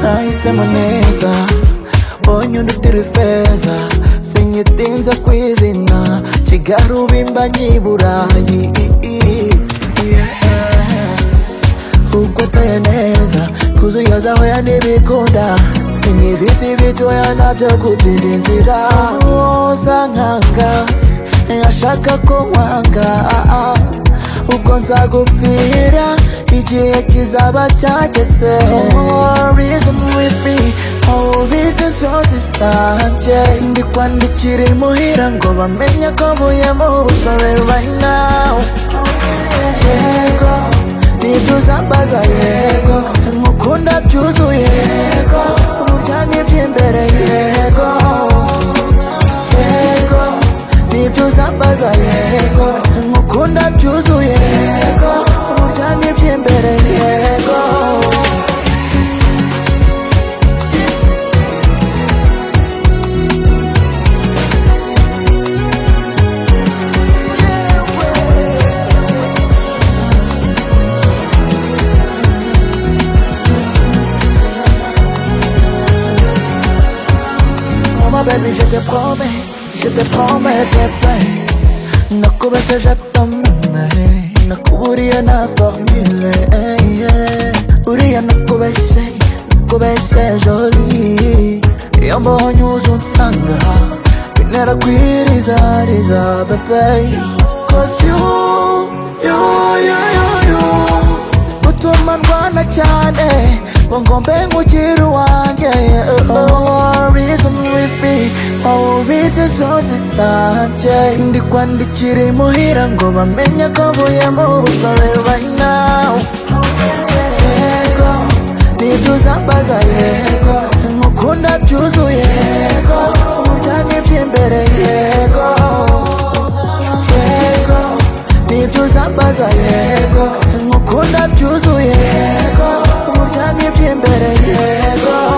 Nahisemo neza bonye undi utiri feza sinyitinze kwizina kigali ubimba nyiburayi ubwo ateye neza kuzuya zahoya n'ibikunda n'ibiti bitoya nabyo kubyira inzira woza nkanga ashaka ko nkwanga ubwo nzagupfira igihe kizaba cyageze reason with me izi zose zanje ndikwandikira imuhira ngo bamenye ko mvuye mu busore right now yego ntibyuzambaza yego mukunda byuzuye yego uburya n'iby'imbere yego yego ntibyuzambaza yego mukunda byuzuye yego uburya n'iby'imbere yego Oh ma baby, je te promets, je te promets, bébé. Nakubese jatamame, nakuburiye na formule. eh, yeah. Uriya nakubese, nakubese joli. Iyo mbonye uza unsanga, bintera kwirizariza, bébé. Cause you, you, you, you, you. Utuma ndwana cyane, ngo ngombe nkugire uwanjye. Oh, reason with me, oh, reason zose zanje. Ndikwandikira imuhira ngo bamenye ko mvuye mu busore right now. Yego, ntibyuzambaza yego, nkukunda byuzuye yego, uburya n'iby'imbere yego. Yego, ntibyuzambaza yego, nkukunda byuzuye yego, uburya n'iby'imbere yego.